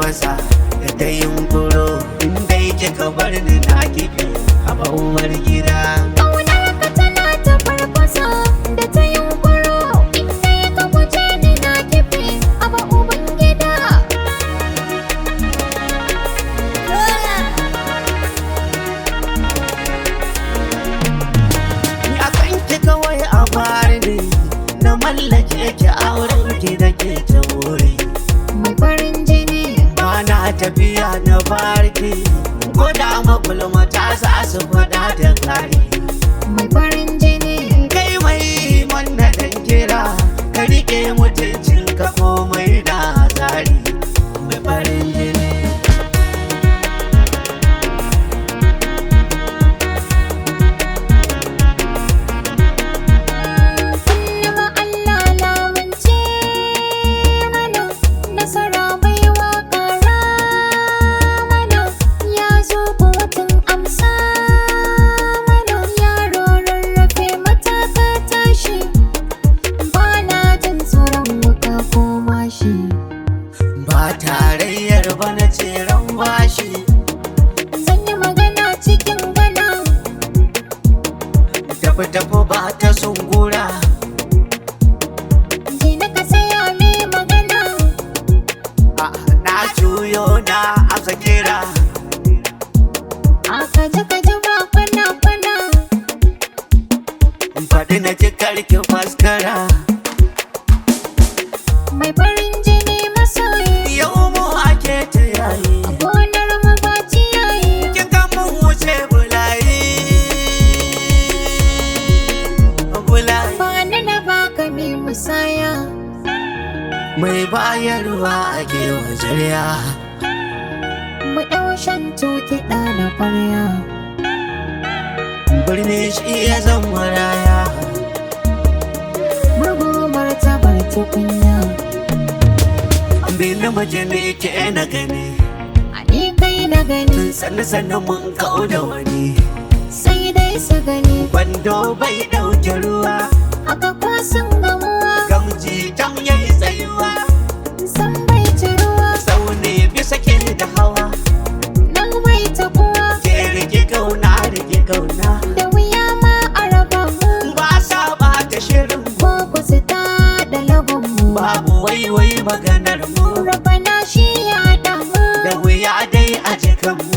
farfasa da ta yunkuro inda yake ka bar ni na kifi a bauwar gida Ƙaunarka tana ta farfasa da ta yunkuro inda ya ka guje ni na kife a ba uban gida. ni a kanki kawai a bari ne na mallake ki auren ki da ke ta wuri Mai farin jini ba na tafiya na barki ko da magulmata za su fada da kare mai farin jini kai mai manna dan kira ka rike mutuncin ka komai da tsari mai farin jini Kullum Allah lamunce mana nasara baiwa ƙara mana ya zo kotun amsa mana yaro rarrafe mataka tashi ba na jin tsoron wuka ko mashi ba tarayyar ba na tseren bashi zan yi magana cikin gana tafi tafi ba ta sungura je na ka saya mai magana Ah, na juyo na aka kira aka ji ka ji ba kwana kwana faɗi na ji karki faskara mai farin jini masoyi yau mu ake ta yayi gonar mu ba ciyayi kin ga mun wuce bulayi bulayi Bani na baka mai musaya mai bayarwa ake wajariya mu ɗau shan kiɗa na ƙwarya birni shi ya zan maraya murgu martabar tukunya bilin mace ne ke na gani a ni kai na gani sannu sannu mun kau da wani sai dai su gani Kwando bai ɗauke ruwa haka kwasan gamuwa gamji tam yayi tsayuwa san bai ci ruwa Saune bisa ke da hawa nan bai taɓuwa Ke rike kauna rike kauna da wuya ma a raba mu Ba sa ɓata shirin mu ko ku su ta da lagon mu Babu waiwai maganar mu rabana shi ya damu Da wuya dai a jikan mu